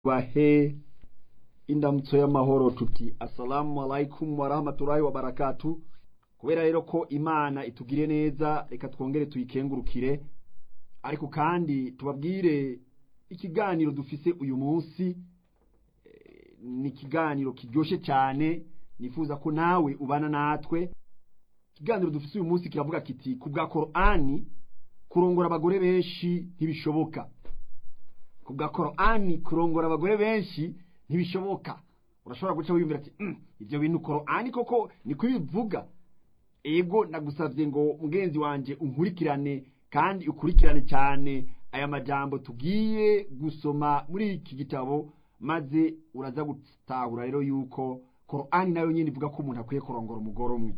bahe indamutso y'amahoro tuti assalamu alaikum warahmatullahi wabarakatu kubera rero ko imana itugire neza reka twongere tuyikengurukire ariko kandi tubabwire ikiganiro dufise uyu munsi eh, ni ikiganiro kiryoshe cyane nifuza ko nawe ubana natwe ikiganiro dufise uyu munsi kiravuga kiti ku bwa korani kurongora abagore benshi ntibishoboka ku bwa korani kurongora abagore benshi ntibishoboka urashobora guca wiyumvira ati "Mm, ibyo bintu korani koko niko bivuga ego nagusabye ngo mugenzi wanje unkurikirane kandi ukurikirane cyane aya majambo tugiye gusoma muri iki gitabo maze uraza gutahura rero yuko korani nayo nyine ivuga ko umuntu akwiye kurongora umugore umwe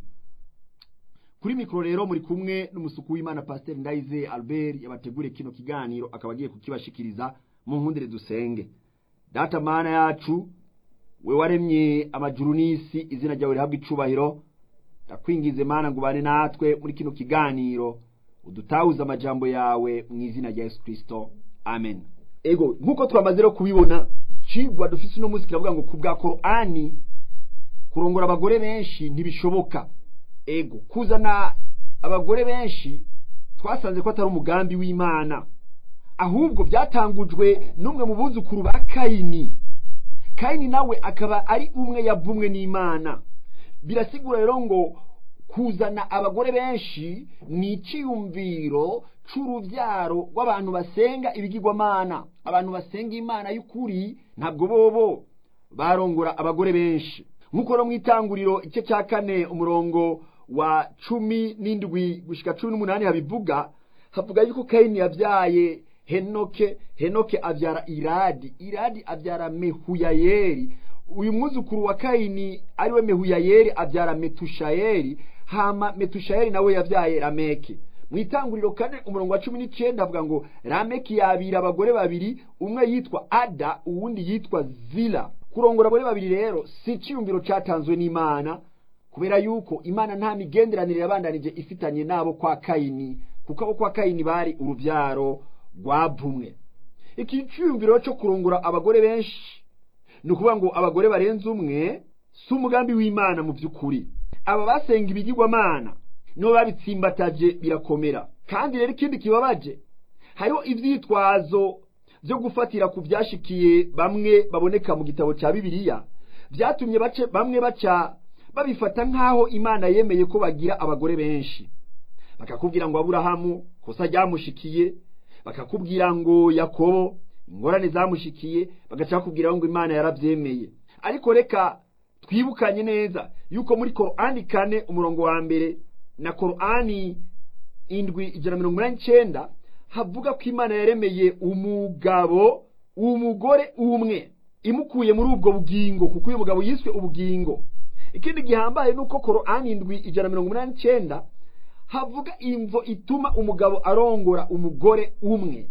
kuri mikoro rero muri kumwe n'umusuku w'imana pasiteri ndayize albert yabateguriye kino kiganiro akaba agiye kukibashikiriza mu nkundire dusenge data mana yacu we waremye amajuru n'isi izina ryawe rihabwa icubahiro ndakwingize mana ngo ubane natwe muri kino kiganiro udutahuze amajambo yawe mu izina rya yesu kirisito amen ego nk'uko twamaze rero kubibona cigwa dufise uno munsi kiravuga ngo ku bwa korani kurongora abagore benshi ntibishoboka ego kuzana abagore benshi twasanze ko atari umugambi w'imana ahubwo byatangujwe n'umwe mu buzukuru ba kayini kayini nawe akaba ari umwe yavumwe n'imana birasigura rero ngo kuzana abagore benshi ni icyiyumviro c'uruvyaro rw'abantu basenga ibigirwamana abantu basenga imana y'ukuri ntabwo bobo barongora abagore benshi nk'uko no mu itanguriro igice cya kane umurongo wa cumi n'indwi gushika cumi n'umunani habivuga havuga yuko kayini yabyaye henoke henoke abyara iradi iradi abyara mehuyayeri uyu mwuzukuru wa kayini ariwe mehuyayeri abyara metushayeri hama metushayeri nawe yabyaye rameke mu itanguriro kane umurongo wa cumi n'icyenda avuga ngo rameki yabira abagore babiri umwe yitwa ada uwundi yitwa zila kurongora abagore babiri rero si icyiyumviro cyatanzwe n'imana kubera yuko imana nta migenderanire yabandanije ifitanye n'abo kwa kayini kuko abo kwa kayini bari urubyaro rwavumwe iki cyiyumviro cyo kurongora abagore benshi ni ukuvuga ngo abagore barenze umwe si umugambi w'imana mu by'ukuri aba basenga ibigirwamana nibo babitsimbataje birakomera kandi rero ikindi kibabaje hariho ivyitwazo byo gufatira ku byashikiye bamwe baboneka mu gitabo cya bibiliya byatumye bace bamwe baca babifata nk'aho imana yemeye ko bagira abagore benshi bakakubwira ngo aburahamu kosa ryamushikiye bakakubwira ngo yakobo ingorane zamushikiye bagaca bakubwira ngo imana yarabyemeye ariko reka twibukanye neza yuko muri korani kane umurongo wa mbere na korani indwi ijana mirongo inani n'icyenda havuga ko imana yaremeye umugabo umugore umwe imukuye muri ubwo bugingo kuko uyu mugabo yiswe ubugingo ikindi gihambaye ni uko korani indwi ijana mirongo inani n'icyenda havuga imvo ituma umugabo arongora umugore umwe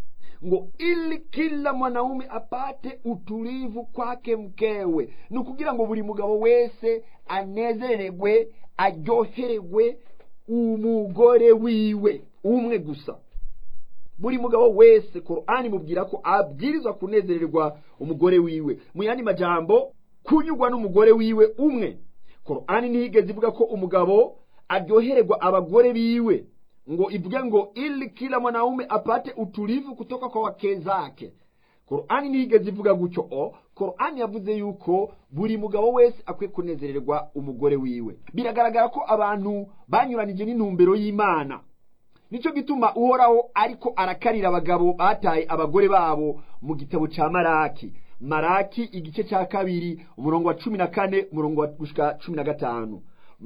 ngo ili kila mwanaume apate utulivu kwake mkewe ni ukugira ngo buri mugabo wese anezererwe aryohererwe umugore wiwe umwe gusa buri mugabo wese korani mubwira ko abwirizwa kunezererwa umugore wiwe mu yandi majambo kunyurwa n'umugore wiwe umwe korani ntiyigeze ivuga ko umugabo aryohererwa abagore biwe ngo ivuge ngo ili kila mwanaume apate utulivu kutoka kwa wake zake korani ntiyigeze ivuga gutyo o korani yavuze yuko buri mugabo wese akwiye kunezererwa umugore wiwe biragaragara ko abantu banyuranije n'intumbero y'imana nicyo gituma uhoraho ariko arakarira abagabo bataye abagore babo mu gitabo cya maraki maraki igice cya kabiri umurongo wa cumi na kane umurongo wa gushika cumi na gatanu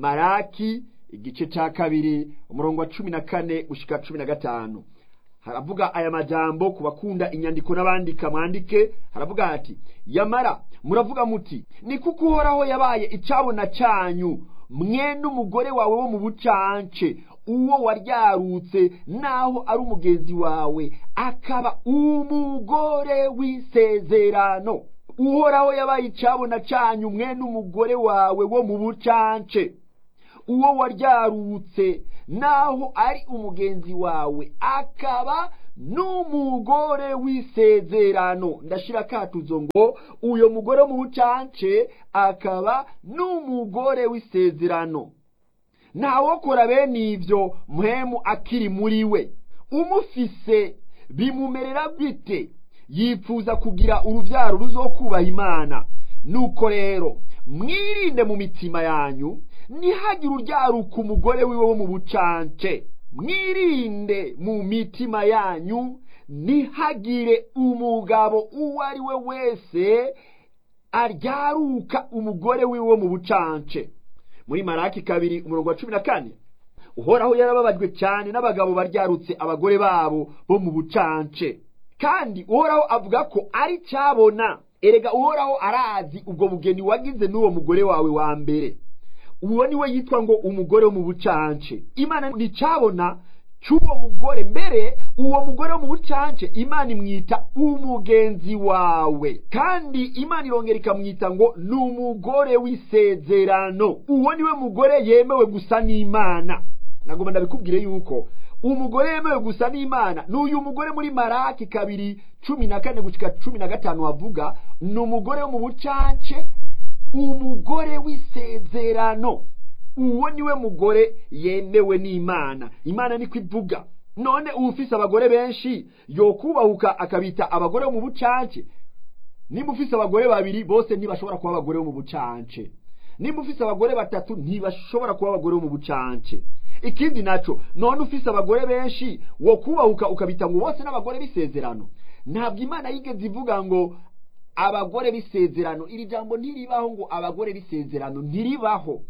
maraki igice cya kabiri umurongo wa cumi na kane gushika cumi na gatanu haravuga aya majambo ku bakunda inyandiko n'abandika mwandike haravuga hati yamara muravuga muti ni kuko uhoraho yabaye icyabona cyanyu mwene umugore wawe wo mu bucance uwo waryarutse naho ari umugenzi wawe akaba umugore w'isezerano uhoraho yabaye icyabona cyanyu mwene umugore wawe wo mu bucance uwo waryarutse naho ari umugenzi wawe akaba n'umugore w'isezerano ndashira katuzo ngo uyo mugore mu bucance akaba n'umugore w'isezerano ntawokora bene ivyo mpwemu akiri muri we umufise bimumerera bite yifuza kugira uruvyaro ruzokubaha imana nuko rero mwirinde mu mitima yanyu ntihagire uryaruka umugore wiwe wo mu bucance mwirinde mu mitima yanyu ntihagire umugabo uwo ari we wese aryaruka umugore wiwe wo mu bucance muri maraki kabiri umurongo wa cumi na kane uhoraho yarababajwe cyane n'abagabo baryarutse abagore babo bo mu bucance kandi uhoraho avuga ko ari cyabona erega uhoraho arazi ubwo bugeni wagize n'uwo mugore wawe wa mbere uwo niwe yitwa ngo umugore wo mu bucance imana nticyabona cy'uwo mugore mbere uwo mugore wo mu bucance imana imwita umugenzi wawe kandi imana irongera ikamwita ngo ni umugore w'isezerano uwo niwe mugore yemewe gusa n'imana nagomba ndabikubwire yuko umugore yemewe gusa n'imana ni uyu mugore muri maraki kabiri cumi na kane gushyika cumi na gatanu havuga ni umugore wo mu bucance umugore w'isezerano uwo niwe mugore yemewe n'imana imana niko ivuga none uba ufise abagore benshi yokubahuka akabita abagore bo mu bucance nimba ufise abagore babiri bose ntibashobora kuba abagore bo mu bucance nimba ufise abagore batatu ntibashobora kuba abagore bo mu bucance ikindi naco none ufise abagore benshi wo kubahuka ukabita ngo bose n'abagore b'isezerano ntabwo imana yigeze ivuga ngo abagore b'isezerano iri jambo ntiribaho ngo abagore b'isezerano ntiribaho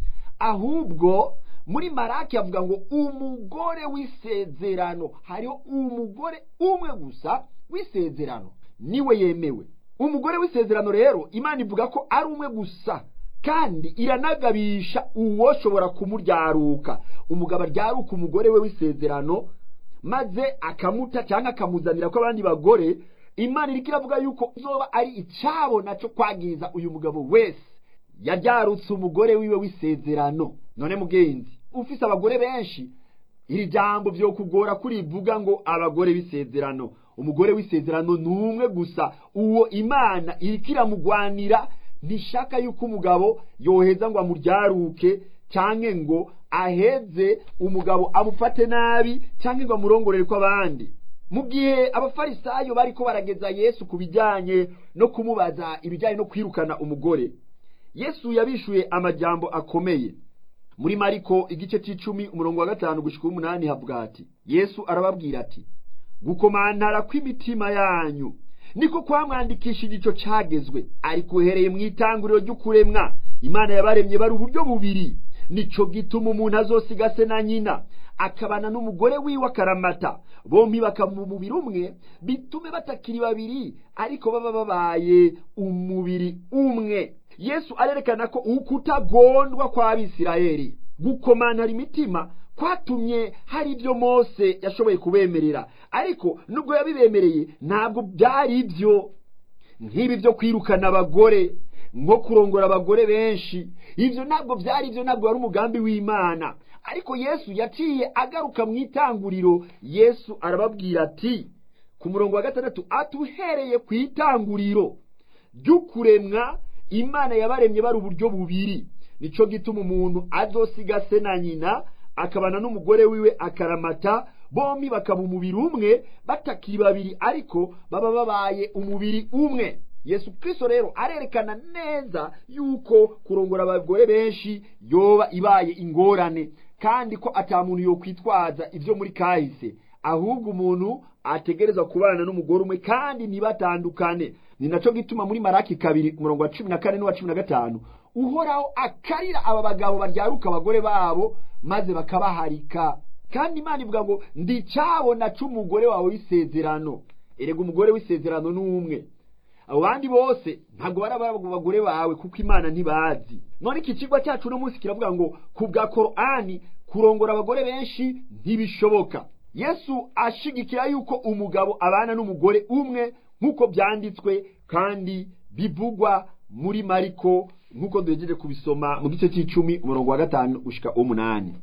ahubwo muri maraki avuga ngo umugore w'isezerano hariho umugore umwe gusa w'isezerano niwe yemewe umugore w'isezerano rero imana ivuga ko ari umwe gusa kandi iranagabisha uwoshobora kumuryaruka umugabo aryaruka umugore we w'isezerano maze akamuta cyangwa akamuzanira ko abandi bagore imana iriko iravuga yuko zoba ari icyabo nacyo kwagiza uyu mugabo wese yaryarutse umugore wiwe w'isezerano none mugenzi ufise abagore benshi iri jambo vyo kugora kurivuga ngo abagore b'isezerano umugore w'isezerano ni umwe gusa uwo imana iriko iramugwanira ntishaka yuko umugabo yoheza ngo amuryaruke canke ngo aheze umugabo amufate nabi canke ngo amurongorere ko abandi mu gihe abafarisayo bariko barageza yesu ku bijyanye no kumubaza ibijyanye no kwirukana umugore yesu yabishuye amajambo akomeye muri mariko igice c'icumi umurongo wa gatanu gushika umunani havuga ati yesu arababwira ati gukomantara kw'imitima yanyu niko kwamwandikisha igico cagezwe ariko uhereye mu itanguriro ry'ukuremwa imana yabaremye bari uburyo bubiri nico gituma umuntu azosiga se na nyina akabana n'umugore wiwe akaramata bombi bakaba umubiri umwe bitume batakiri babiri ariko baba babaye umubiri umwe yesu arerekana ko ukutagondwa kw'abisirayeli gukomantara imitima kwatumye hari ibyo mose yashoboye kubemerera ariko nubwo yabibemereye ntabwo byari ibyo nk'ibi byo kwirukana abagore nko kurongora abagore benshi ibyo ntabwo byari ibyo ntabwo wari umugambi w'imana ariko yesu yaciye agaruka mu itanguriro yesu arababwira ati ku murongo wa gatandatu atuhereye ku itanguriro ry'ukuremwa imana yabaremye bari uburyo bubiri nico gituma umuntu azosiga se na nyina akabana n'umugore wiwe akaramata bombi bakaba umubiri umwe batakiri babiri ariko baba babaye umubiri umwe yesu kristo rero arerekana neza yuko kurongora abagore benshi yoba ibaye ingorane kandi ko ata muntu yokwitwaza ibyo muri kahise ahubwo umuntu ategereza kubana n'umugore umwe kandi ntibatandukane ni naco gituma muri maraki kabiri umurongo wa cumi na kane n'uwa cumi na gatanu uhoraho akarira aba bagabo baryaruka abagore babo maze bakabaharika kandi imana ivuga ngo ndicabona c'umugore wawe w'isezerano erega umugore w'isezerano ni umwe abo bandi bose ntabwo bari abagore bawe kuko imana ntibazi none iki kigo cyacu uno munsi kiravuga ngo ku bwa korani kurongora abagore benshi ntibishoboka yesu ashigikira yuko umugabo abana n'umugore umwe nk'uko byanditswe kandi bivugwa muri mariko nk'uko duhejeje kubisoma mu gice cy'icumi umurongo wa gatanu gushika umunani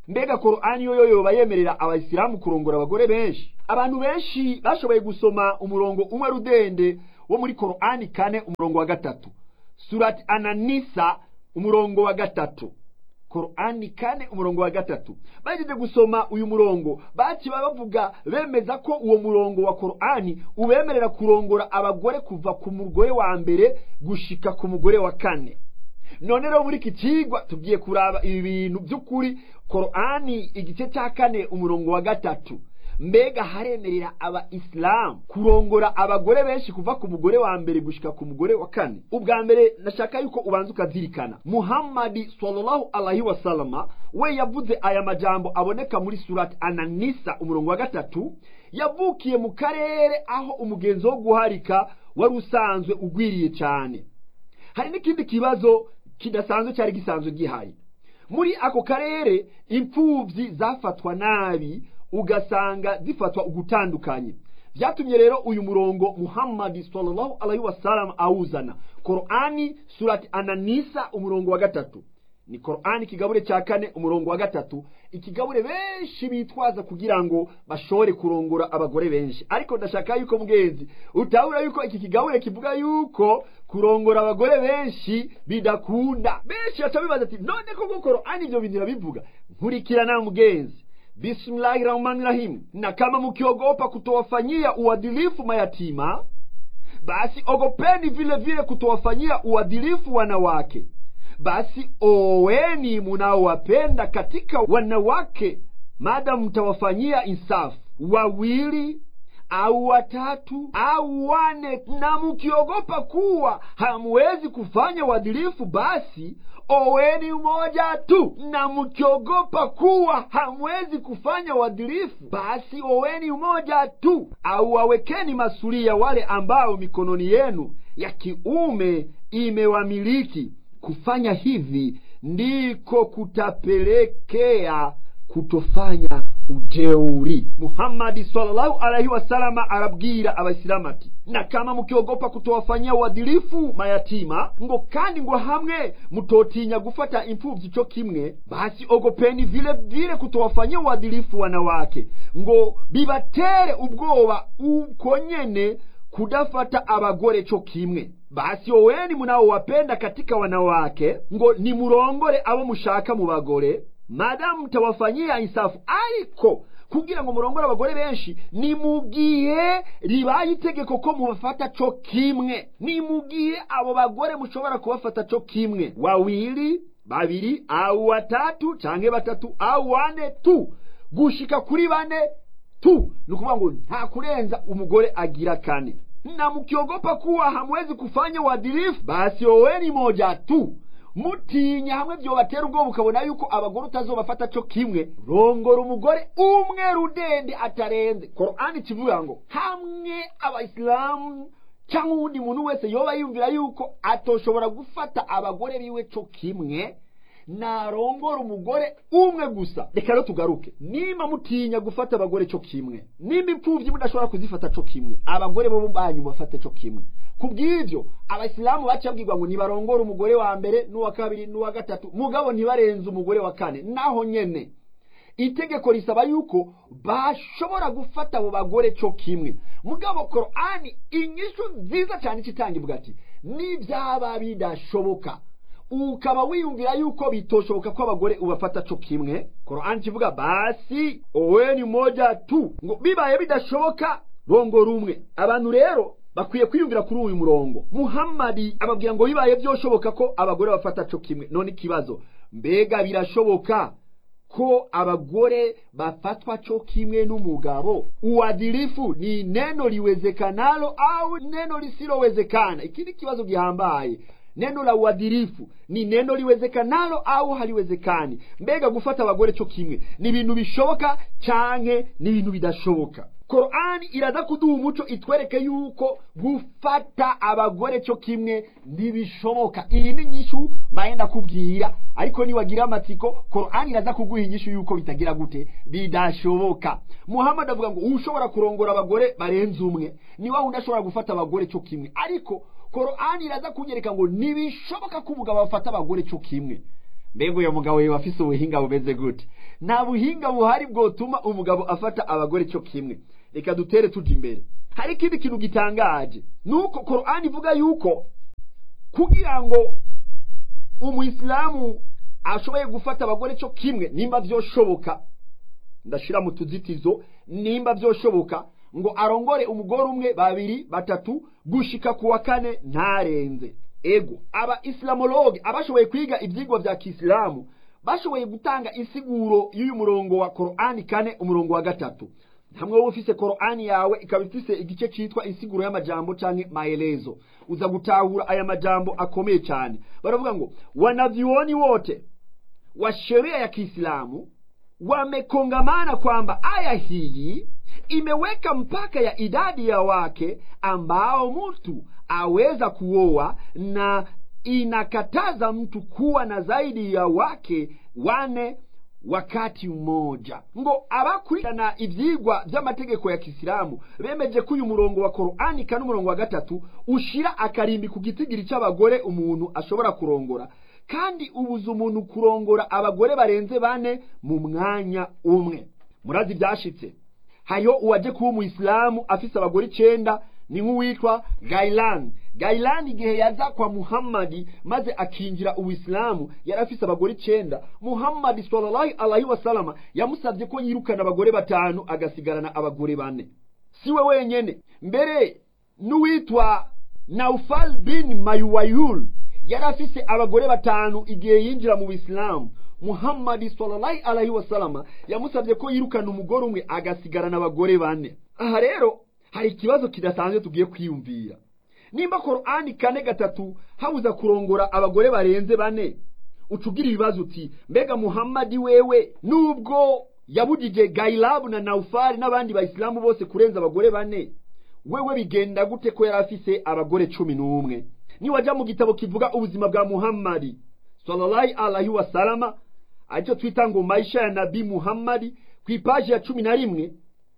mbega korani yo yoba yemerera abayisilamu kurongora abagore benshi abantu benshi bashoboye gusoma umurongo umwe rudende wo muri korani kane umurongo wa gatatu surati ananisa umurongo wa gatatu korani kane umurongo wa gatatu bagejeje gusoma uyu murongo bakiba bavuga bemeza ko uwo murongo wa korani ubemerera kurongora abagore kuva ku mugore wa mbere gushika ku mugore wa kane none rero muri iki kigwa tugiye kuraba ibi bintu by'ukuri korani igice cya kane umurongo wa gatatu mbega haremerera abayisilamu kurongora abagore benshi kuva ku mugore wa mbere gushika ku mugore wa kane ubwa mbere nashaka yuko ubanza ukazirikana muhammadi sallallahu alaihi wasalama we yavuze aya majambo aboneka muri surati ananisa umurongo wa gatatu yavukiye mu karere aho umugenzo wo guharika wari usanzwe ugwiriye cyane hari n'ikindi kibazo kidasanzwe cyari gisanzwe gihari muri ako karere imfubyi zafatwa nabi ugasanga zifatwa ugutandukanye byatumye rero uyu murongo muhammadi sallallahu alaihi wasallam awuzana korani surati ananisa umurongo wa gatatu ni korani ikigabure cya kane umurongo wa gatatu ikigabure benshi bitwaza kugira ngo bashobore kurongora abagore benshi ariko ndashaka yuko mugenzi utabura yuko iki kigabure kivuga yuko kurongora abagore benshi bidakunda benshi baca bibaza ati none koko korani ibyo bintu irabivuga nkurikirana mugenzi bismillahi rahmani rahim na kama mkiogopa kutowafanyia uadilifu mayatima basi ogopeni vile vile kutowafanyia uadilifu wanawake basi oweni munaowapenda katika wanawake madamu mtawafanyia insafu wawili au watatu au wane na mkiogopa kuwa hamwezi kufanya uadilifu basi oweni mmoja tu na mkiogopa kuwa hamwezi kufanya uadilifu basi oweni mmoja tu au wawekeni masulia wale ambao mikononi yenu ya kiume imewamiliki kufanya hivi ndiko kutapelekea kutofanya ujeuri muhammadi sallallahu alaihi wasalama arabwira abayisilamu ati na kama mukiogopa kutowafanyia uadilifu mayatima ngo kandi ngo hamwe mutotinya gufata imfuvyi co kimwe basi ogopeni vile vile kutowafanyia uadilifu wanawake ngo bibatere ubwoba uko nyene kudafata abagore co kimwe basi oweni munaowapenda katika wanawake ngo nimurongore abo mushaka mu bagore madamu mutawafanyia insafu ariko kugira ngo murongore abagore benshi ni mu gihe ribaye itegeko ko mubafata co kimwe ni mu gihe abo bagore mushobora kubafata co kimwe wawili babiri au watatu canke batatu au wane tu gushika kuri bane tu ni ukuvuga ngo nta kurenza umugore agira kane na mkiogopa kuwa hamwezi kufanya uadilifu basi oweni moja tu mutinya hamwe vyobatera ubwoba ukabona yuko abagore utazobafata co kimwe rongora umugore umwe rudende atarenze korani kivuga ngo hamwe abayisilamu cyangwa uwundi muntu wese yoba yumvira yuko atoshobora gufata abagore biwe co kimwe narongora umugore umwe gusa reka rero tugaruke nimba mutinya gufata abagore co kimwe nimba imfuvyi mudashobora kuzifata co kimwe abagore bo banyu bafate co kimwe kubw'ivyo abayisilamu baca babwirwa ngo nibarongore umugore wa mbere n'uwa kabiri n'uwa gatatu mugabo ntibarenze umugore wa kane naho nyene itegeko risaba yuko bashobora gufata abo bagore co kimwe mugabo korani inyishu nziza cyane ikitanga ivuga ati nibyaba bidashoboka ukaba wiyumvira yuko bitoshoboka ko abagore ubafata co kimwe korani kivuga basi oweni moja tu ngo bibaye bidashoboka rongora umwe abantu rero bakwiye kwiyumvira kuri uyu murongo muhammadi ababwira ngo bibaye byoshoboka ko abagore bafata co kimwe none ikibazo mbega birashoboka ko abagore bafatwa co kimwe n'umugabo uadilifu ni neno liwezekanalo au neno lisilowezekana iki ni kibazo gihambaye neno la uadilifu ni neno liwezekanalo au haliwezekani mbega gufata abagore co kimwe ni ibintu bishoboka canke ni ibintu bidashoboka korani iraza kuduha umuco itwereke yuko gufata abagore co kimwe ntibishoboka iyi ni inyishu mbaye ndakubwira ariko niwagira amatsiko korani iraza kuguha inyishu yuko bitagira gute bidashoboka muhammad avuga ngo ushobora kurongora abagore barenze umwe ni wa wundi ashobora gufata abagore co kimwe ariko korani iraza kunyereka ngo ntibishoboka ko umugabo afata abagore co kimwe mbega uyo mugabo yoba afise ubuhinga bumeze gute nta buhinga buhari bwotuma umugabo afata abagore cyo kimwe reka dutere tujya imbere hari ikindi kintu gitangaje nuko korani ivuga yuko kugira ngo umuyisilamu ashoboye gufata abagore cyo kimwe nimba byoshoboka ndashira mu tuzitizo nimba byoshoboka ngo arongore umugore umwe babiri batatu gushika ku wa kane ntarenze ego aba islamologe abashoboye kwiga ibyigwa bya kisilamu bashoboye gutanga insiguro y'uyu murongo wa korani kane umurongo wa gatatu hamwe wowe ufise korani yawe ikaba ifise igice cyitwa insiguro y'amajambo canke maelezo uza gutahura aya majambo akomeye cyane baravuga ngo wanavyuoni wote wa sheria ya kiislamu wamekongamana kwamba aya hii imeweka mpaka ya idadi ya wake ambao mtu aweza kuoa na inakataza mtu kuwa na zaidi ya wake wane wakati mmoja ngo abakurikirana ivyigwa vy'amategeko ya kisilamu bemeje ko uyu murongo wa korani kane umurongo wa gatatu ushira akarimbi ku gitigiri c'abagore umuntu ashobora kurongora kandi ubuza umuntu kurongora abagore barenze bane mu mwanya umwe murazi ibyashitse hariho uwaje kuba umuyisilamu afise abagore icenda ni nk'uwitwa gailan gailan igihe yaza kwa muhammadi maze akinjira uwisilamu yari afise abagore icenda muhammadi sallallahu alaihi wasalama yamusabye ko yirukana abagore batanu agasigarana abagore bane siwe wenyene mbere n'uwitwa naufal bin mayuwayul yari afise abagore batanu igihe yinjira mu bisilamu muhammadi sallallahu alaihi wasalama yamusabye ko yirukana umugore umwe agasigarana abagore bane aha rero hari ikibazo kidasanzwe tugiye kwiyumvira nimba korani kane gatatu habuza kurongora abagore barenze bane ucugira ibibazo uti mbega muhammadi wewe nubwo yabujije gailabu na naufari n'abandi bayisilamu bose kurenza abagore bane wewe bigenda gute ko yari afise abagore cumi n'umwe niwajya mu gitabo kivuga ubuzima bwa muhammadi sallallahu alaihi wasalama aricyo twita ngo maisha ya nabi muhammadi ku ipaji ya cumi na rimwe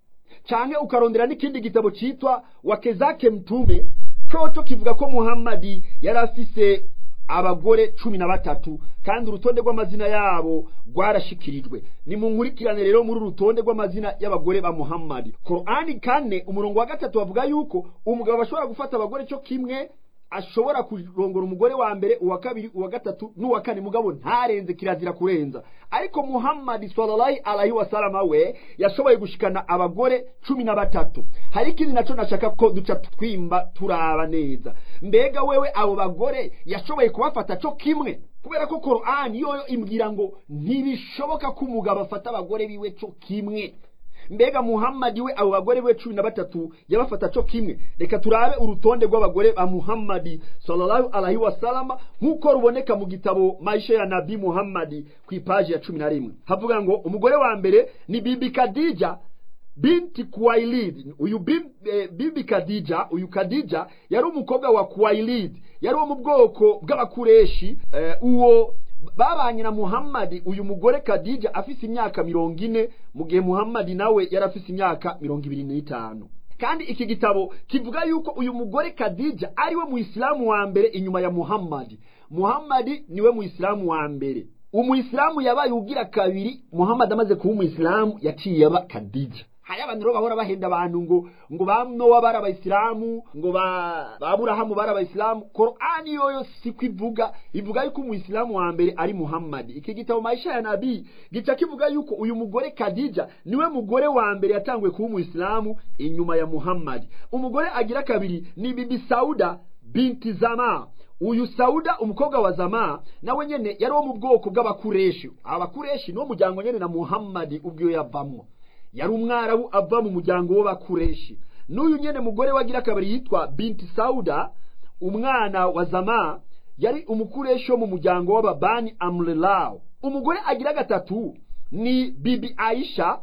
canke ukarondera n'ikindi gitabo citwa wakezake mtume coco kivuga ko muhammadi yari afise abagore cumi na batatu kandi urutonde rw'amazina yabo rwarashikirijwe nimunkurikirane rero muri uru rutonde rw'amazina y'abagore ba muhammadi korani kane umurongo wa gatatu bavuga yuko umugabo ashobora gufata abagore cyo kimwe ashobora kurongora umugore wa mbere uwa kabiri uwa gatatu n'uwa kane mugabo ntarenze kirazira kurenza ariko muhammadi sallallahu alaihi wasalama we yashoboye gushikana abagore cumi na batatu hari ikindi naco nashaka ko duca twimba turaba neza mbega wewe abo bagore yashoboye kubafata co kimwe kubera ko korani yoyo imbwira ngo ntibishoboka ko umugabo afata abagore biwe co kimwe mbega muhammadi we abo bagore be cumi na batatu yabafata co kimwe reka turabe urutonde rw'abagore ba muhammadi sallallahu alaihi wasalama nk'uko ruboneka mu gitabo maisha ya nabi muhammadi ku ipaji ya cumi na rimwe havuga ngo umugore wa mbere ni bibi kadija binti kuwailid uyu bim, eh, bibi kadija uyu kadija yari umukobwa wa kuwailid yari wo mu bwoko bw'abakureshi eh, uwo babanye na muhammadi uyu mugore kadija afise imyaka mirongo ine mu gihe muhammadi nawe yari afise imyaka mirongo ibiri n'itanu kandi iki gitabo kivuga yuko uyu mugore kadija ariwe muisilamu wa mbere inyuma ya muhammadi muhammadi niwe muisilamu wa mbere umuisilamu yabaye ugira kabiri muhammadi amaze kuba umuisilamu yaciye aba kadija hari abantu rero bahora bahenda abantu ngo ngo ba nowa bari abayisilamu ngo ba aburahamu bari abayisilamu korani yoyo siko ivuga ivuga yuko umuyisilamu wa mbere ari muhammadi iki gitabo maisha ya nabii gica kivuga yuko uyu mugore kadija niwe mugore wa mbere yatanguye kuba umuyisilamu inyuma ya muhammadi umugore agira kabiri ni bibi sauda binti zama uyu sauda umukobwa wa zama nawe nyene yari wo mu bwoko bw'abakureshi abakureshi niwo muryango nyene na muhammadi ubwiyo yavamwo yari umwarabu ava mu muryango w'abakureshi n'uyu nyene mugore wagira kabiri yitwa binti sauda umwana wa zama yari umukureshi wo mu muryango w'ababani amrelaw umugore agira gatatu ni bibi aisha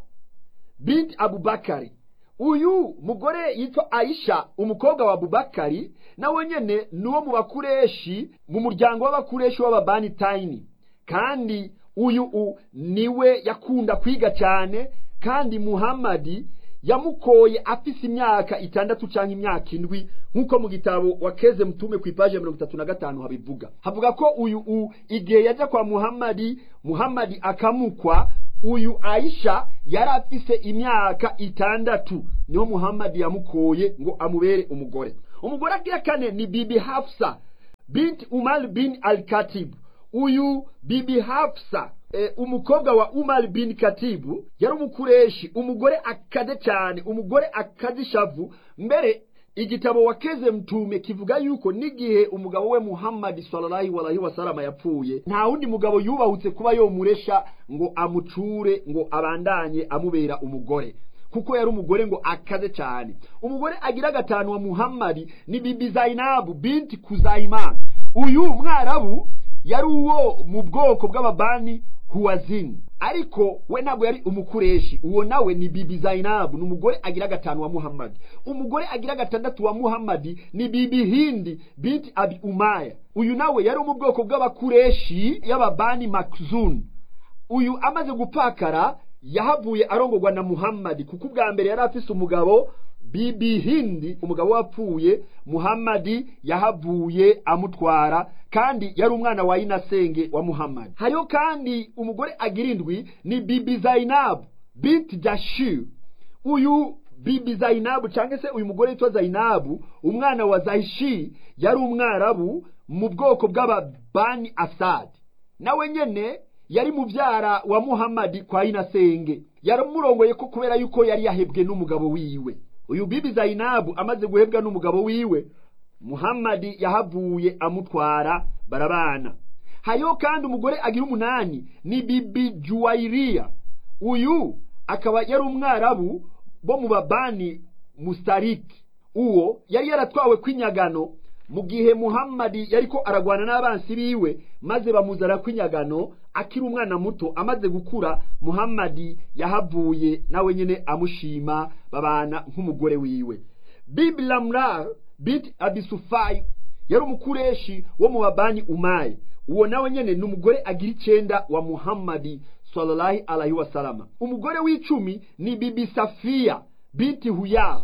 binti abubakari uyu mugore yitwa aisha umukobwa wa abubakari nawe nyene nuwo mu bakureshi mu muryango w'abakureshi w'ababani tayini kandi uyu u niwe yakunda kwiga cyane kandi muhammadi yamukoye afise imyaka itandatu cyangwa imyaka indwi nk'uko mu gitabo wakeze mutume ku ipaji ya mirongo itatu na gatanu habivuga havuga ko uyu u igihe yajya kwa muhammadi muhammadi akamukwa uyu aisha yari afise imyaka itandatu niho muhammadi yamukoye ngo amubere umugore umugore agira kane ni bibi hafsa binti umar bin al katibu uyu bibi hafsa e, umukobwa wa umar bin katibu yari umukureshi umugore akaze cyane umugore akaze ishavu mbere igitabo wakeze mtume kivuga yuko n'igihe umugabo we muhammadi sallallahu alaihi wasallam yapfuye nta wundi mugabo yubahutse kuba yomuresha ngo amucure ngo abandanye amubera umugore kuko yari umugore ngo akaze cyane umugore agira gatanu wa muhammadi ni bibi zainabu binti kuzayimana uyu mwarabu yari uwo mu bwoko bw'ababani huwazini ariko we ntabwo yari umukureshi uwo nawe ni bibi zainabu ni umugore agira gatanu wa muhammadi umugore agira gatandatu wa muhammadi ni bibi hindi binti abi umaya uyu nawe yari mu bwoko bw'abakureshi y'ababani makzun uyu amaze gupakara yahavuye arongorwa na muhammadi kuko ubwa mbere yari afise umugabo bibi hindi umugabo wapfuye muhammadi yahavuye amutwara kandi yari umwana wa inasenge wa muhammadi hariho kandi umugore agira indwi ni bibi zainabu binti jashir uyu bibi zainabu cyangwa se uyu mugore witwa zainabu umwana wa zahishi yari umwarabu mu bwoko bw'ababani asadi nawe nyene yari mubyara wa muhammadi kwa inasenge yaramurongoye ko kubera yuko yari yahebwe n'umugabo wiwe uyu bibi zainabu amaze guhebwa n'umugabo wiwe muhammadi yahavuye amutwara barabana hariho kandi umugore agira umunani ni bibi juwairiya uyu akaba yari umwarabu bo mu babani mustariki uwo yari yaratwawe kw'inyagano mu gihe muhammadi yariko aragwana n'abansi biwe maze bamuzana kw'inyagano akiri umwana muto amaze gukura muhammadi yahavuye nawe nyene amushima babana nk'umugore wiwe bibi lamrar binti abisufayi yari umukureshi wo mu babani umaye uwo nawe nyene ni umugore agira icenda wa muhammadi sallallahu alaihi wasalama umugore w'icumi ni bibi safiya binti huyar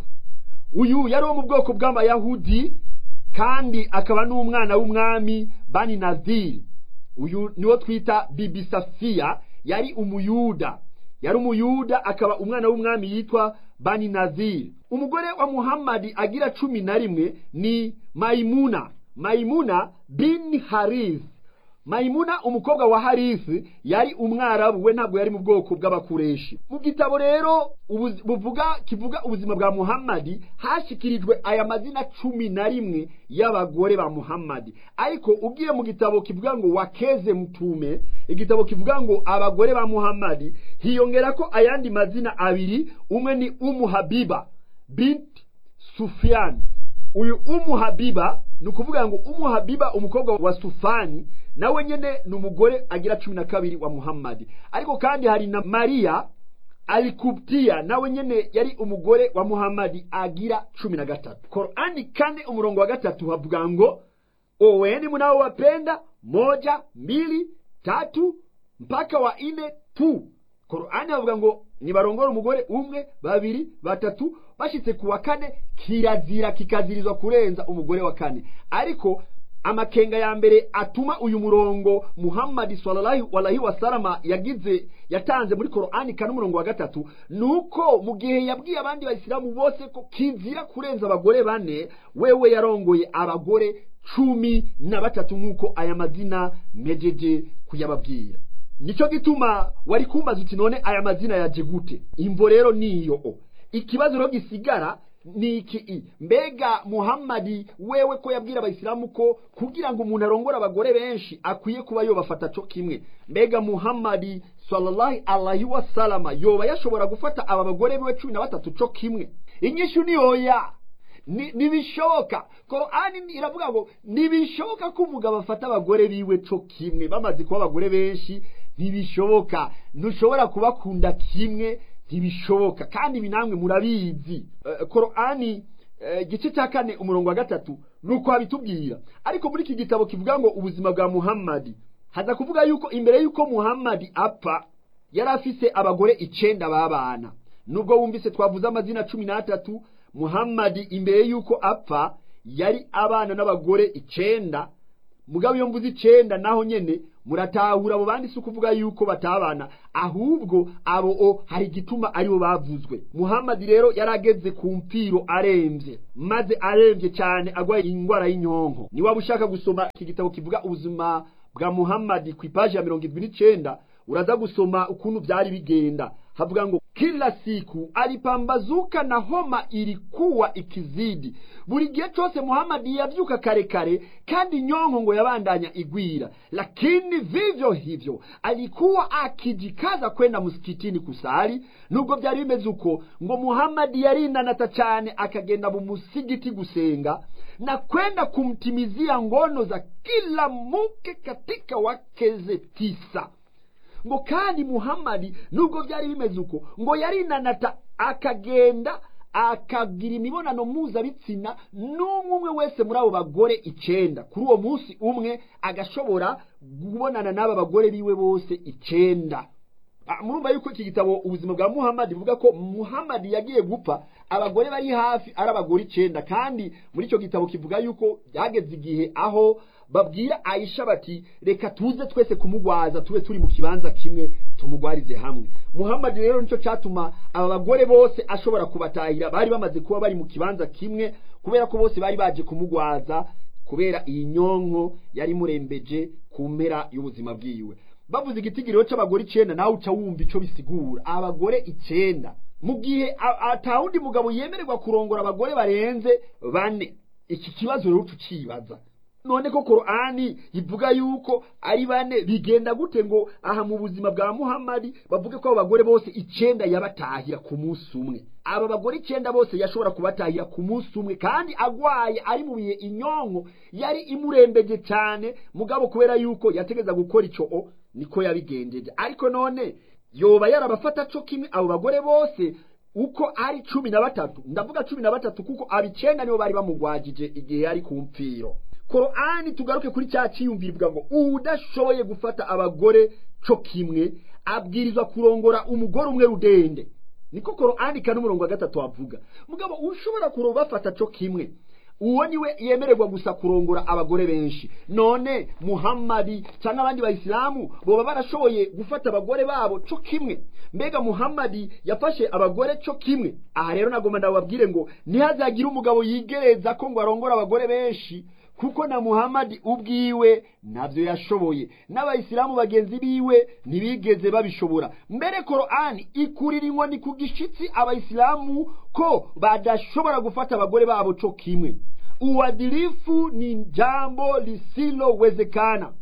uyu yari wo mu bwoko bw'abayahudi kandi akaba n'umwana w'umwami bani nadiri uyu niwo twita bibi safiya yari umuyuda yari umuyuda akaba umwana w'umwami yitwa bani nadiri umugore wa muhammadi agira cumi na rimwe ni mayimuna mayimuna bin harith mayimuna umukobwa wa harisi yari umwarabu we ntabwo yari mu bwoko bw'abakureshi mu gitabo rero buvuga kivuga ubuzima bwa muhammadi hashikirijwe aya mazina cumi na rimwe y'abagore ba muhammadi ariko ugiye mu gitabo kivuga ngo wakeze mtume igitabo kivuga ngo abagore ba muhammadi hiyongera ko ayandi mazina abiri umwe ni umu habiba binti sufiyani uyu umu habiba ni ukuvuga ngo umu habiba umukobwa wa sufani nawe nyene ni umugore agira cumi na kabiri wa muhammadi ariko kandi hari na mariya alikubtiya nawe nyene yari umugore wa muhammadi agira cumi na gatatu korani kane umurongo wa gatatu havuga ngo oweni munaowapenda moja mbili tatu mpaka wa ine tu korani havuga ngo nibarongore umugore umwe babiri batatu bashitse ku wa kane kirazira kikazirizwa kurenza umugore wa kane ariko amakenga ya mbere atuma uyu murongo muhammadi sallallahu alaihi wasalama yagize yatanze muri korani kane umurongo wa gatatu nuko mu gihe yabwiye abandi bayisilamu bose ko kizira kurenza abagore bane wewe yarongoye abagore cumi na batatu nk'uko aya mazina mejeje kuyababwira nicyo gituma wari kumbaza uti none aya mazina yaje gute imvo rero niyo ikibazo rero gisigara ni iki mbega muhammadi wewe ko yabwira abayisilamu ko kugira ngo umuntu arongore abagore benshi akwiye kuba yobafata co kimwe mbega muhammadi sallallahu alaihi wasalama yoba yashobora gufata aba bagore biwe cumi na batatu co kimwe inyishu ni oya ntibishoboka korani iravuga ngo ntibishoboka ko umugabo afata abagore biwe co kimwe bamaze kuba abagore benshi ntibishoboka ntushobora kubakunda kimwe ntibishoboka kandi ibi namwe murabizi korani igice cya kane umurongo wa gatatu ni uko habitubwira ariko muri iki gitabo kivuga ngo ubuzima bwa muhammadi haza kuvuga yuko imbere y'uko muhammadi apfa yari afise abagore icenda babana nubwo wumvise twavuze amazina cumi n'atatu muhammadi imbere y'uko apfa yari abana n'abagore icenda mugabo iyo mvuze icenda naho nyene muratahura abo bandi si ukuvuga yuko batabana ahubwo abo o hari igituma aribo bavuzwe muhamadi rero yarageze ku mpfiro aremvye maze aremvye cyane agwaye ingwara y'inyonko ni waba ushaka gusoma iki gitabo kivuga ubuzima bwa muhamadi ku ipaji ya mirongo irindwi n'icenda uraza gusoma ukuntu byari bigenda havuga ngo kila siku alipambazuka na homa ilikuwa ikizidi buri gihe cyose muhamadi yavyuka kare kare kandi nyonko ngo yabandanya igwira lakini vivyo hivyo alikuwa akijikaza kwenda msikitini kusali nubwo byari bimeze uko ngo muhamadi yarinanata cyane akagenda mu musigiti gusenga na kwenda kumtimizia ngono za kila mke katika wakeze tisa ngo kandi muhamadi nubwo byari bimeze uko ngo yarinanata akagenda akagira imibonano mpuzabitsina n'umwe umwe wese muri abo bagore icenda kuri uwo munsi umwe agashobora kubonana n'aba bagore biwe bose icenda murumva yuko iki gitabo ubuzima bwa muhamadi buvuga ko muhamadi yagiye gupfa abagore bari hafi ari abagore icenda kandi muri icyo gitabo kivuga yuko byageze igihe aho babwira ayisha bati reka tuze twese kumugwaza tube turi mu kibanza kimwe tumugwarize hamwe muhamadi rero nicyo cyatuma aba bagore bose ashobora kubatahira bari bamaze kuba bari mu kibanza kimwe kubera ko bose bari baje kumugwaza kubera iyi nyonko yari murembeje ku mpera y'ubuzima bwiwe bavuze igitigiriro c'abagore icenda nawe uca wumva ico bisigura abagore icenda mu gihe atawundi mugabo yemererwa kurongora abagore barenze bane iki kibazo rero tucibaza none ko korani ivuga yuko ari bane bigenda gute ngo aha mu buzima bwa muhamadi bavuge ko abo bagore bose icenda yabatahira ku munsi umwe aba bagore icenda bose yashobora kubatahira ku munsi umwe kandi agwaye ari mu bihe inyonko yari imurembeje cyane mugabo kubera yuko yategeza gukora ico o niko yabigenjeje ariko none yoba yarabafata co kimwe abo bagore bose uko ari cumi na batatu ndavuga cumi na batatu kuko abicenda nibo bari bamugwajije igihe yari ku mpfiro korani tugaruke kuri cya cyiyumvirwa ngo udashoboye gufata abagore co kimwe abwirizwa kurongora umugore umwe rudende niko korani kane umurongo wa gatatu wavuga mugabo ushobora kurobafata co kimwe uwo niwe yemererwa gusa kurongora abagore benshi none muhammadi cyangwa abandi bayisilamu boba barashoboye gufata abagore babo co kimwe mbega muhammadi yafashe abagore co kimwe aha rero nagomba ndababwire ngo ntihazagire umugabo yigereza ko ngo arongore abagore benshi kuko na muhamadi ubwiwe nabyo yashoboye n'abayisilamu bagenzi biwe ntibigeze babishobora mbere korani ikurira inkoni ku gishitsi abayisilamu ko badashobora gufata abagore babo co kimwe uadilifu ni jambo lisilowezekana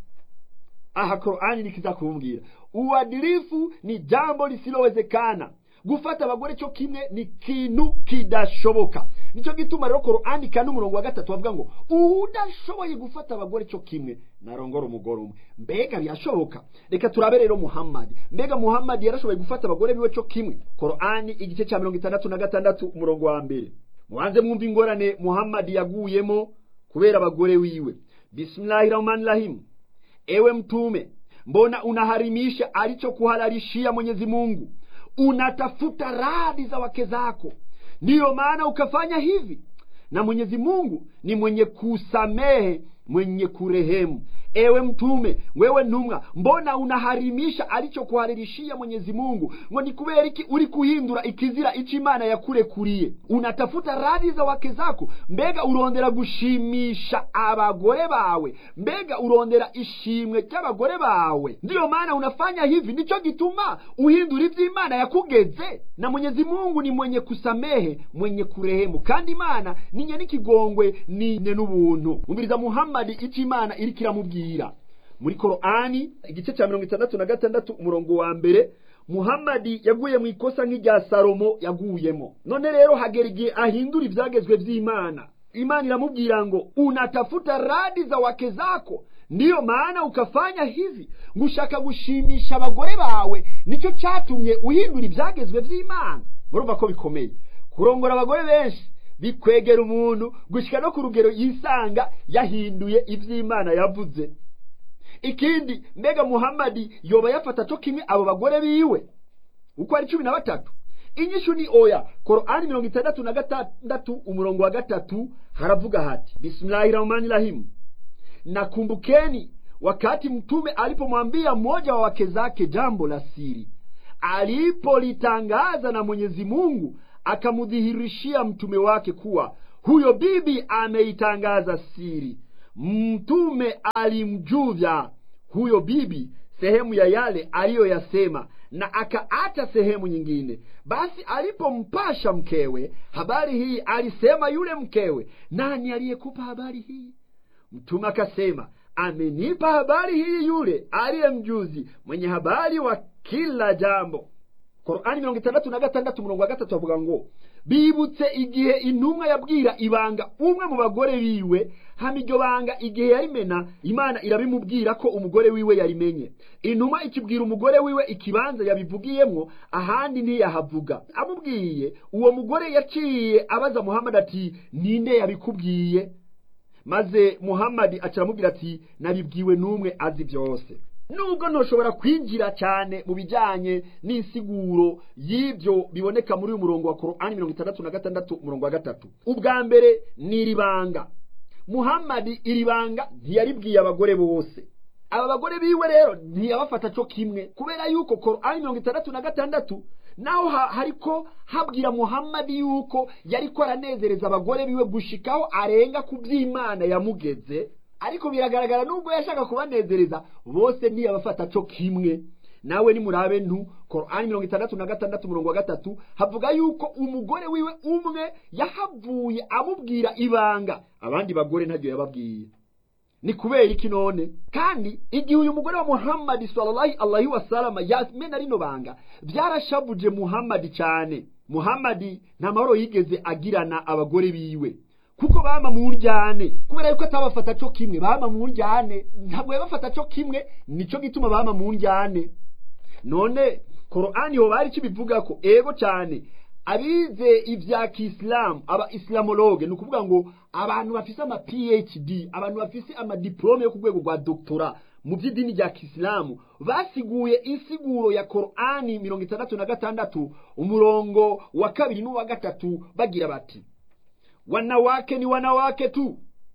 aha korani nikiza kumbwira uadilifu ni jambo lisilowezekana gufata abagore cyo kimwe ni kintu kidashoboka nicyo gituma rero korani kane umurongo wa gatatu bavuga ngo udashoboye gufata abagore cyo kimwe narongora umugore umwe mbega birashoboka reka turabe rero muhammadi mbega muhammadi yarashoboye gufata abagore biwe cyo kimwe korani igice cya mirongo itandatu na gatandatu umurongo wa mbere mubanze mwumva ingorane muhammadi yaguyemo kubera abagore wiwe bismillahi rahmani rahimu ewe mtume mbona unaharimisha alichokuhalalishia mwenyezi mungu unatafuta radhi za wake zako ndiyo maana ukafanya hivi na mwenyezi mungu ni mwenye kusamehe mwenye kurehemu ewe mtume wewe ntumwa mbona unaharimisha alichokuharirishia mwenyezi mungu ngo ni kubera iki uri kuhindura ikizira ico imana yakurekuriye unatafuta radhi za wake zako mbega urondera gushimisha abagore bawe mbega urondera ishimwe ry'abagore bawe ndiyo maana unafanya hivi nico gituma uhindura ivy'imana yakugeze na mwenyezi mungu ni mwenye kusamehe mwenye kurehemu kandi imana ni nye n'ikigongwe ni nye n'ubuntu umviriza muhammadi ico imana iriko iramubwira muri korani igice cya mirongo itandatu na gatandatu umurongo wa mbere muhammadi yaguye mu ikosa nk'irya salomo yaguyemo none rero hagera igihe ahindura ibyagezwe by'imana imana iramubwira ngo unatafuta radi za wake zako ndiyo maana ukafanya hivi ngushaka gushimisha abagore bawe nicyo cyatumye uhindura ibyagezwe by'imana murumva ko bikomeye kurongora abagore benshi bikwegera umuntu gushyika no ku rugero yisanga yahinduye iby'imana yavuze ikindi mbega muhammadi yoba yafata cyo kimwe abo bagore biwe uko ari cumi na batatu inyishu ni oya korani mirongo itandatu na gatandatu umurongo wa gatatu haravuga hati bisimilahi rahmani rahimu na kumbukeni wakati mtume alipomwambia mmoja wa wake zake jambo la siri alipolitangaza na mwenyezi mungu akamdhihirishia mtume wake kuwa huyo bibi ameitangaza siri mtume alimjuvya huyo bibi sehemu ya yale aliyoyasema na akaacha sehemu nyingine basi alipompasha mkewe habari hii alisema yule mkewe nani aliyekupa habari hii mtume akasema amenipa habari hii yule aliye mjuzi mwenye habari wa kila jambo korani mirongo itandatu na gatandatu umurongo wa gatatu avuga ngo bibutse igihe intumwa yabwira ibanga umwe mu bagore biwe hama iryo banga igihe yarimena imana irabimubwira ko umugore wiwe yarimenye intumwa ikibwira umugore wiwe ikibanza yabivugiyemwo ahandi ntiyahavuga amubwiye uwo mugore yaciye abaza muhammad ati ninde yabikubwiye maze muhammadi acaramubwira ati nabibwiwe n'umwe azi byose nubwo ntushobora kwinjira cyane mu bijyanye n'insiguro y'ibyo biboneka muri uyu murongo wa korani mirongo itandatu na gatandatu umurongo wa gatatu ubwa mbere ni iri banga muhammadi iri banga ntiyaribwiye abagore bose aba bagore biwe rero ntiyabafata cyo kimwe kubera yuko korani mirongo itandatu na gatandatu naho hariko habwira muhammadi yuko yariko aranezereza abagore biwe gushikaho arenga ku by'imana yamugeze ariko biragaragara nubwo yashaka kubanezereza bose ntiyabafata cyo kimwe nawe nimurabe ntu korani mirongo itandatu na gatandatu umurongo wa gatatu havuga yuko umugore wiwe umwe yahavuye amubwira ibanga abandi bagore ntabyo yababwiye ni kubera iki none kandi igihe uyu mugore wa muhammadi sallallahu alaihi wasalama yamena rino banga byarashabuje muhammadi cyane muhammadi nta mahoro yigeze agirana abagore biwe kuko bama mu njyane kubera yuko atabafata cyo kimwe bama mu njyane ntabwo yabafata cyo kimwe nico gituma bama mu njyane none korani ho bari kibivuga ko ego cyane abize ibya kisilamu aba islamologe ni ukuvuga ngo abantu bafise ama phd abantu bafise amadiplome yo ku rwego rwa doktora mu by'idini rya kisilamu basiguye insiguro ya korani mirongo itandatu na gatandatu umurongo wa kabiri n'uwa gatatu bagira bati wanawake ni wanawake tu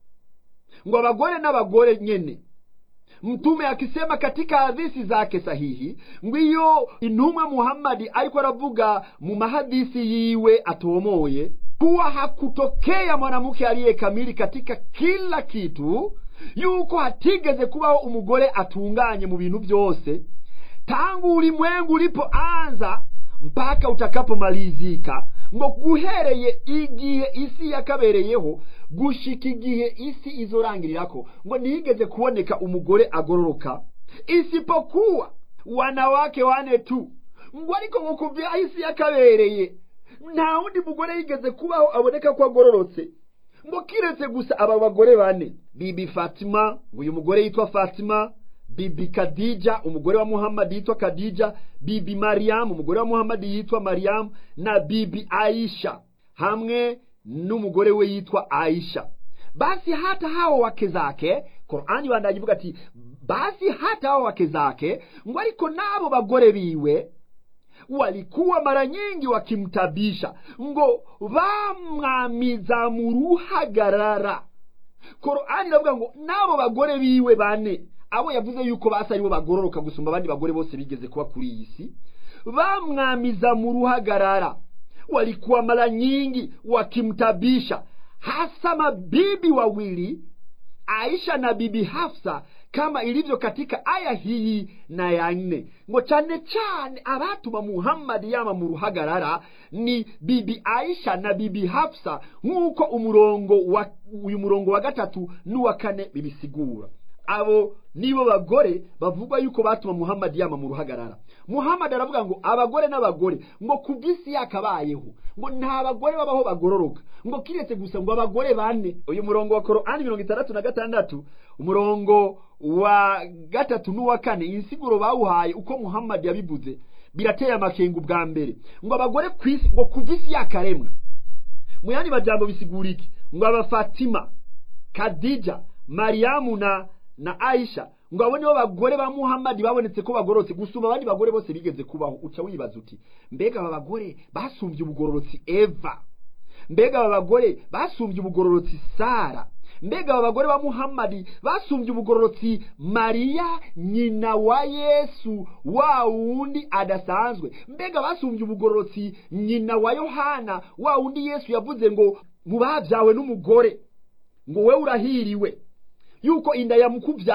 ngo abagore n'abagore nyene mtume akisema katika hadisi zake sahihi ngo iyo intumwa muhammadi ariko aravuga mu mahadisi yiwe atomoye kuwa hakutokea mwanamke aliye kamili katika kila kitu yuko hatigeze kubaho umugore atunganye mu bintu byose tangu ulimwengu ulipoanza mpaka utakapomalizika ngo guhereye igihe isi yakabereyeho gushika igihe isi izorangirirako ngo ntiyigeze kuboneka umugore agororoka isipokuwa wanawake wane tu ngo ariko ngo kuva isi yakabereye nta wundi mugore yigeze kubaho aboneka ko agororotse ngo kiretse gusa aba bagore bane bibi fatima ngo uyu mugore yitwa fatima bibi kadija umugore wa muhammadi yitwa kadija bibi mariyamu umugore wa muhammadi yitwa mariyamu na bibi aisha hamwe n'umugore we yitwa aisha basi hata hao wake zake korani bandagivuga ati basi hata hao wake zake ngo ariko n'abo bagore biwe walikuwa mara nyingi wakimtabisha ngo bamwamiza mu ruhagarara korani iravuga ngo n'abo bagore biwe bane abo yavuze yuko basa aribo bagororoka gusumba abandi bagore bose bigeze kuba kuri iyi si bamwamiza mu ruhagarara walikuwa mara nyingi wakimtabisha hasa mabibi wawili aisha na bibi hafsa kama ilivyo katika aya hii na ya nne ngo cyane cyane abatuma muhammadi yama mu ruhagarara ni bibi aisha na bibi hafsa nk'uko umurongo wa uyu murongo wa gatatu n'uwa kane bibisigura abo nibo bagore bavugwa yuko batuma muhammadi yama mu ruhagarara muhammadi aravuga ngo abagore n'abagore ngo ku bw'isi yakabayeho ngo nta bagore babaho bagororoka ngo kiretse gusa ngo abagore bane uyu murongo wa korani mirongo itandatu na gatandatu umurongo wa gatatu n'uwa kane insiguro bawuhaye uko muhammadi yabivuze birateye amakenga ubwa mbere ngo abagore ku isi ngo ku bw'isi yakaremwa mu yandi majambo bisigura iki ngo abafatima kadija mariyamu na na aisha ngo abo nibo bagore ba muhammadi babonetse ko bagororotse gusumba abandi bagore bose bigeze kubaho uca wibaza uti mbega aba bagore basumbye ubugororotsi eva mbega aba bagore basumbye ubugororotsi sara mbega aba bagore ba muhammadi basumbye ubugororotsi mariya nyina wa yesu wa wundi adasanzwe mbega basumbye ubugororotsi nyina wa yohana wa wundi yesu yavuze ngo mu babyawe n'umugore ngo we urahiriwe yuko inda yamukubya